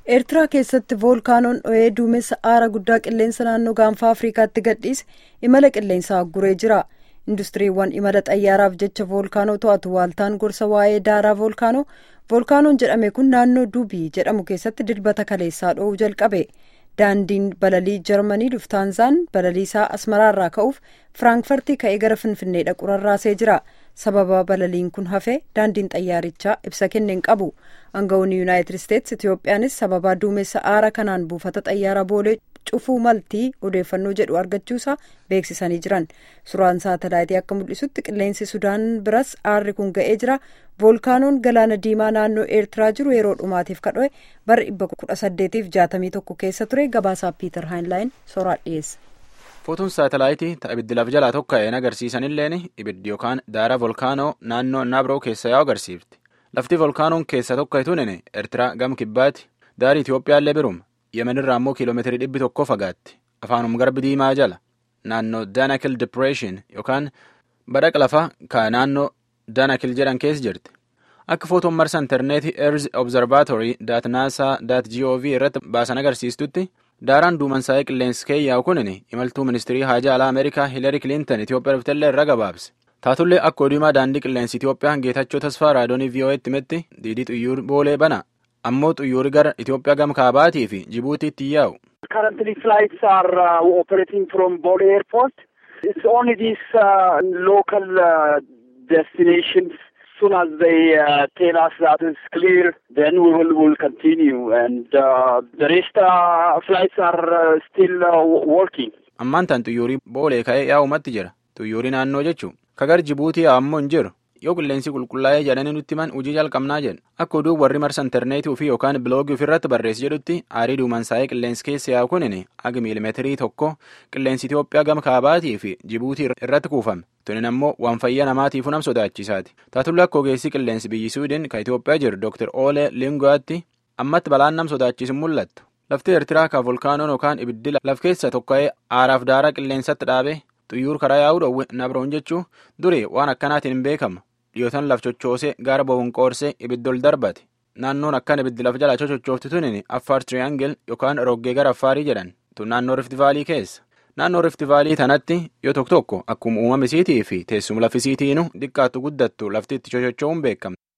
eertiraa keessatti voolkaanoon dho'ee duumessa aara guddaa qilleensa naannoo gaanfa afriikaatti gadhiise imala qilleensaa agguree jira industiriiwwan imala xayyaaraaf jecha voolkaanoo to'atu waaltaan gorsa waa'ee daaraa voolkaanoo voolkaanoon jedhame kun naannoo duubii jedhamu keessatti dilbata kaleessaa dho'uu jalqabe daandiin balalii jarmanii luftaanzaan balaliisaa asmaraarraa ka'uuf firaankifartii ka'ee gara finfinnee dhaqu rarraasee jira sababa balaliin kun hafe daandiin xayyaarichaa ibsa kenneen qabu aangawoonni yuunaayitid isteetsi itiyoophiyaanis sababa duumessa aara kanaan buufata xayyaara boolee cufuu maltii odeeffannoo jedhu argachuusaa beeksisanii jiran suuraan saatalaayitii akka mul'isutti qilleensi sudaan biras aarri kun ga'ee jira voolkaanoon galaana diimaa naannoo eertiraa jiru yeroo dhumaatiif kadhoe bara dhibba kudha saddeetiif jaatamii tokko keessa ture gabaasaa piiter haayinlaayin sooraan dhiyeessa. footoon saatalaayitii ta'a ibiddi lafa jalaa tokka'een agarsiisanilleen ibiddi yookaan daara voolkaanoo naannoo naabroo keessa yaa'u agarsiifti lafti voolkaanoon keessa tokka'etuun eertiraa gama kibbaati daarii itiyoophiyaallee biruma yemenirraa immoo kiiloomeetirii dhibbi tokko fagaatti afaanum garbi diimaa jala naannoo daanakil dipireeshin yookaan badhaqa lafaa ka naannoo daanakil jedhan keessa jirti akka footoon marsa intarneetii erz obzarvaatorii daat naasaa daat gov irratti baasan agarsiistutti daaraan duumansaa'ee qilleensi keeyyaa'u kunin imaltuu ministirii haajaa alaa ameerikaa hiilari kiliintan itiyoophiyaa dhuftellee irra gabaabse taatullee akka oduumaa daandii qilleensi itiyoophiyaa geetachoo tasfaa raadoonii vii'oo'eetti himetti diidii xuyyuur boolee bana ammoo xuyyuuri gara itiyoophiyaa gama kaabaatii fi jibuutiitti yaa'u. Currently flights are uh, operating from Bole Airport. It's only these uh, local uh, destinations. As soon as they uh, tell us that it's clear, then we will will continue, and uh, the rest uh, flights are uh, still uh, working. ammaan tan xuyyuurii boolee ka'ee yaa'umatti jira xuyyuurii naannoo jechuun kagar jibuutii ammoo hin jiru yoo qilleensi qulqullaa'ee jedhanii nutti himan hojii jalqabnaa jedhu akka oduu warri marsa intarneetii ofii yookaan biloogii ofirratti barreessi jedhutti aarii duumansaa'ee qilleensi keessa yaa'u kunin aga miilimeetirii tokko qilleensi Itiyoophiyaa gama kaabaatii fi jibuutii irratti kuufame tunin ammoo waan fayyaa namaatiifuu nam sodaachisaati taatullee akka ogeessi qilleensi biyyi suudin kan Itiyoophiyaa jiru Dr. Ole Lingoyaatti ammatti balaan nam sodaachisu mul'attu lafti eertiraa ka volkaanoon yookaan ibiddi laf keessa tokka'ee aaraaf daaraa qilleensatti dhaabe xuyyuur karaa yaa'uu dhowwe nabroon jechuu duri waan akkanaatiin hin beekama dhiyootan laf chochoosee gaara boonqoorsee ibiddol darbate naannoon akkan ibiddi laf jalaa chochoofti tunin affaar tiriyaangil yookaan roggee gara affaarii jedhan tun naannoo riftivaalii keessa naannoo riftivaalii tanatti yoo tokko tokko akkuma uumama isiitii fi teessuma lafisiitiinu xiqqaattu guddattu lafti itti chochocho'uun beekama.